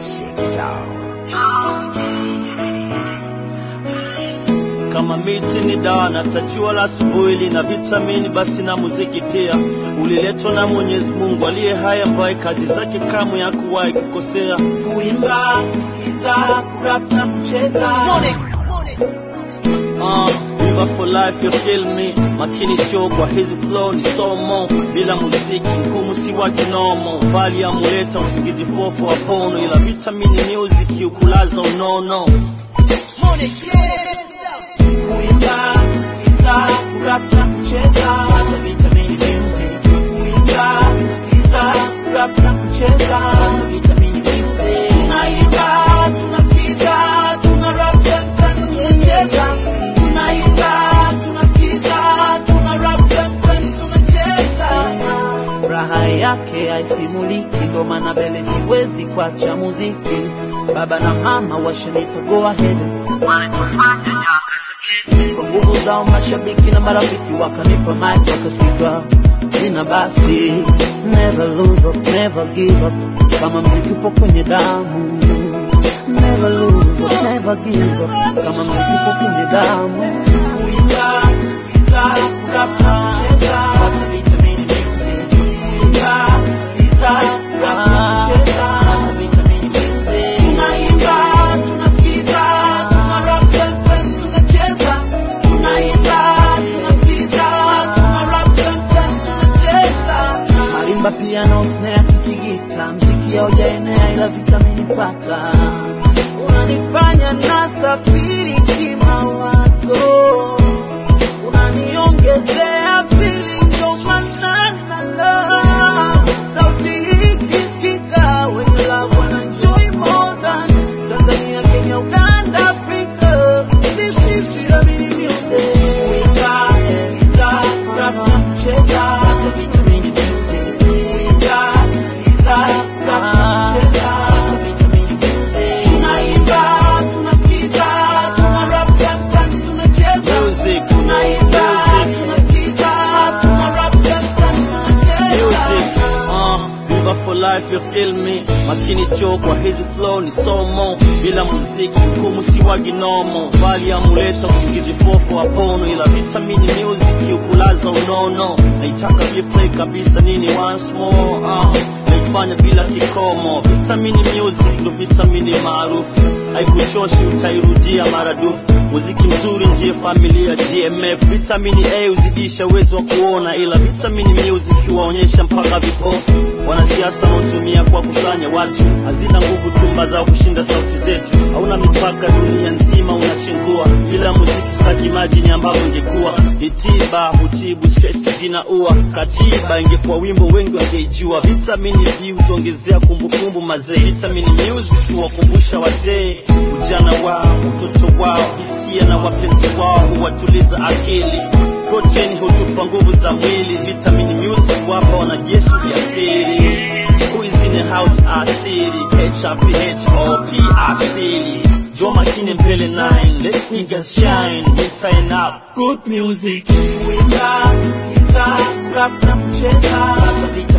Shit sound. kama miti ni dawa na tajua la asubuhi lina vitamini, basi na muziki pia uliletwa na Mwenyezi Mungu aliye hai, ambaye kazi zake kamwe hakuwahi kukosea. kuimba, kusikiza, kurap na kucheza. Uh, River for life you feel me makini cho kwa hizi flow ni somo bila muziki ngumu si wa kinomo bali amuleta usingizi fofo wapono ila vitamini music ukulaza unono Kuimba, kusikiza, kurap na kucheza. Hata vitamini music. Kuimba, kusikiza, kurap na kucheza. Hata vitamini music. Tunaimba, tunasikiza, tuna rap, sometimes tunacheza. Tunaimba, tunasikiza, tuna rap, sometimes tunacheza. Raha yake haisimuliki, ngoma na bele siwezi kuacha muziki. Baba na mama washanipa go ahead, walitufanya jana kwa nguvu zao mashabiki na marafiki wakanipa mic wakaspika sina basti never lose up, never give up kama mziki upo kwenye damu never lose up, never give up kama mziki upo kwenye damu kuimba kusikiza kurap na kucheza hata vitamini music kuimba kusikiza kurap na kucheza hata vitamini music tunaimba tunasikiza tuna rap sometimes tunacheza tunaimba tunasikiza tuna rap sometimes tunacheza marimba piano snare kikigita mziki haujaenea ila vitamini pata unanifanya nasafiri kimawazo unaniongezea feelings of manana sauti hii kisikika wenye love wana enjoy more than Tanzania Kenya Uganda Africa this is Pyramid Music kuimba kusikiza rap na kucheza hata vitamini music kuimba kusikiza rap na kucheza hata vitamini music tunaimba tunasikiza tuna rap sometimes tunacheza Music, tunaimba music. tunasikiza tuna rap sometimes tunacheza music uh, River for life you feel me makini cho kwa hizi flow ni somo bila muziki ngumu si wa ginomo bali amuleta usingizi fofo wapono ila vitamini music ukulaza unono naitaka replay kabisa nini once more uh, naifanya bila kikomo vitamini music ndo vitamini maarufu haikuchoshi utairudia maradufu muziki mzuri ndiye familia gmf vitamini a huzidisha uwezo wa kuona ila vitamini music huwaonyesha mpaka vipofu wanasiasa wanaotumia kwa kusanya watu hazina nguvu tumba zao kushinda sauti zetu hauna mipaka dunia nzima unachengua bila muziki staki majini ambavyo ingekuwa ni tiba hutibu stress zinaua katiba ingekuwa wimbo wengi wangeijua vitamini b hutuongezea kumbukumbu mazee vitamini music huwakumbusha wazee ujana wao utoto wao hisia na wapenzi wao huwatuliza akili protein hutupa nguvu za mwili vitamini music wapa wanajeshi vya siri Who is in the house asili HRPHOP asili Jo makini mbele 9 let niggas shine we sign up good music kuimba kusikiza rap na kucheza hata